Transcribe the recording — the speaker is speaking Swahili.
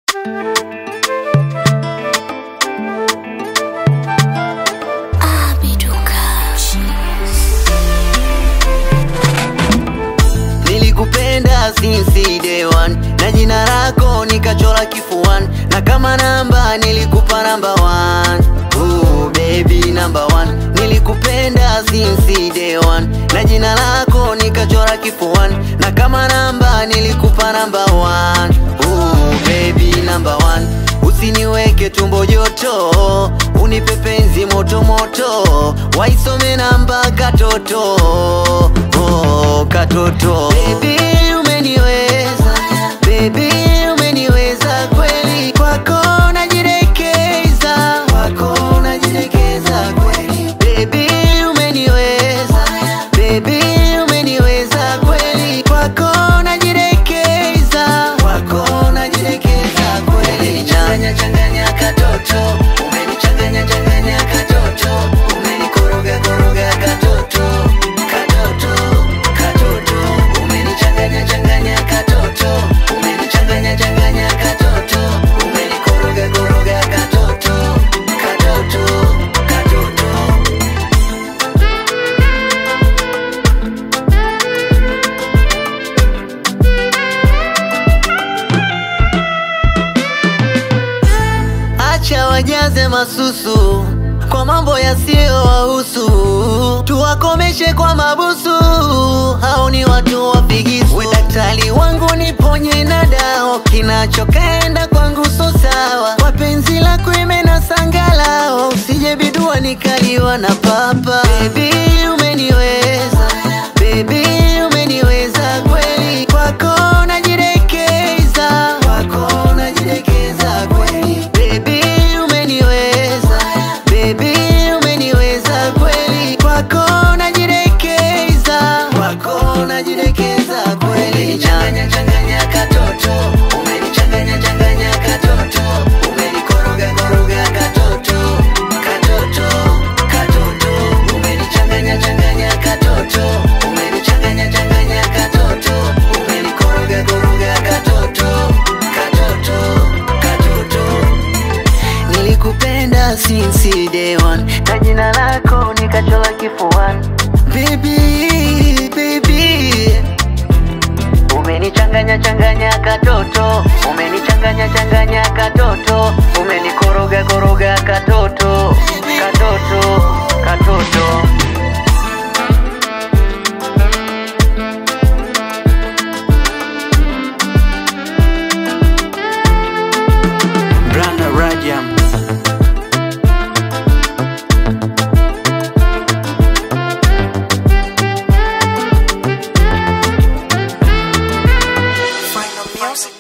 Nilikupenda since day one na jina lako nikachora kifuani, na kama namba nilikupa namba one. Ooh, baby number one. Nilikupenda since day one na jina lako nikachora kifuani, na kama namba nilikupa namba one. Ooh, baby number one. Usiniweke tumbo joto, unipe penzi moto moto, waisome namba katoto oh, katoto. Baby umeniweza, baby umeniweza kweli, kwako najirekeza, kwako najirekeza kweli. Baby umeniweza, baby umeniweza kweli, kwako najirekeza, kwako najirekeza kweli. Changanya changanya katoto, umenichanganya changanya katoto, umenikoroga koroga katoto, katoto, katoto, umenichanganya changanya katoto, umenichanganya changanya katoto, umenikoroga koroga katoto, katoto, katoto. Acha wajaze masusu kwa mambo yasiyowahusu, tuwakomeshe kwa mabusu, hao ni watu wapigisu. We daktari wangu niponye na dao, kinachokaenda kwangu so sawa, kwa penzi lako imena sangalao, usije bidua nikaliwa na papa. Baby umeniweza, baby umeniweza kweli, kwako najirekeza, kwako najirekeza kweli. Baby umeniweza, baby umeniweza kweli, kwako najirekeza, kwako najirekeza kweli. Changanya changanya katoto, umenichanganya changanya katoto, umenikoroga koroga katoto, katoto, katoto, umenichanganya changanya katoto, umenichanganya changanya katoto, umenikoroga koroga katoto, katoto, katoto. Nilikupenda since day one na jina lako nikachora kifuani. Baby, baby, umenichanganya changanya katoto, umenichanganya changanya katoto, umenikoroga koroga katoto, katoto, katoto. Branda Rajam. Final music.